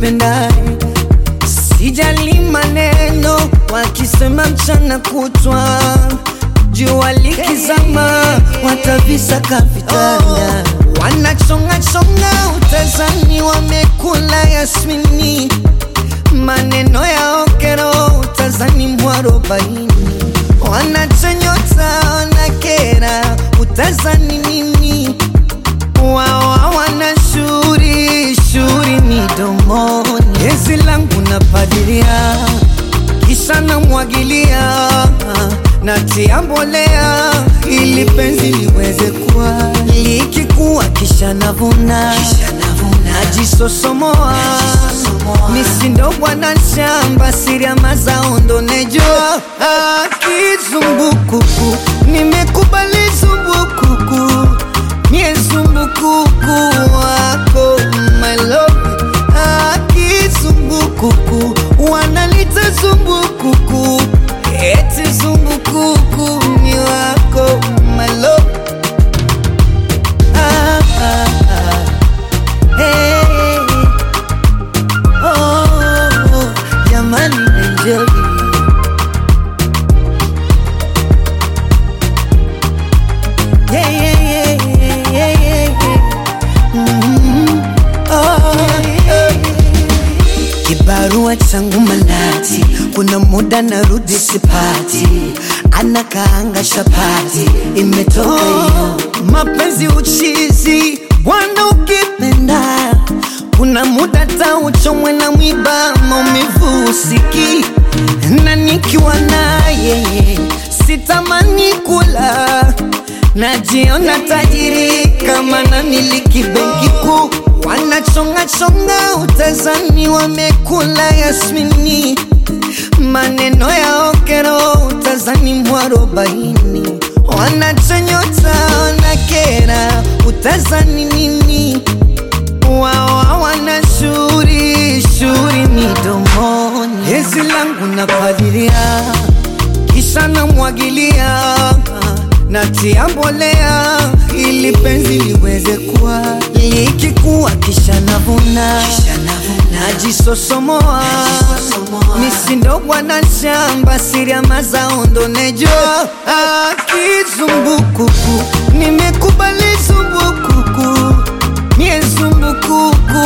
nipendaye Sijali maneno wakisema mchana kutwa, jua likizama watavisaka vitanda, wanachonga chonga utazani, wamekula yasmini, maneno ya okero utazani mwarobaini, wanachonyota wanakera utazani nini, wao hawana shuri shuri midomoni, gezi langu napadilia kisha namwagilia natia mbolea ili penzi liweze kuwa likikuwa kisha navuna najisosomoa misindo bwana shamba siri ya mazao ndo nejua Ah, kizumbukuku nimekubali zumbukuku mie zumbukuku wako my love Ah, kizumbukuku wanalita zumbukuku eti zumbukuku ni wako my love ah, ah, ah. Hey, oh, jamani enjoy Yeah, yeah, yeah, yeah, yeah, yeah. Mhm. Oh, yeah. Kibarua changu manati, kuna muda narudi sipati, anakaanga shapati, imetoka hiyo mapenzi uchizi, bwana ukipenda kuna muda tauchomwe na mwiba, maumivu usiki na nikiwa naye sitamani kula najiona tajiri kama namiliki benki kuu, wanachonga chonga utazani, wamekula yasmini, maneno ya okero utazani mwarobaini, wanachonyota wanakera utazani nini, wao hawana shuri shuri midomoni, hezi langu napadilia kisha namwagilia natia mbolea ili penzi liweze kuwa likikuwa kisha navuna najisosomoa misindo bwana shamba siri ya mazao ndo nejua Ah, kizumbukuku nimekubali zumbukuku mie zumbukuku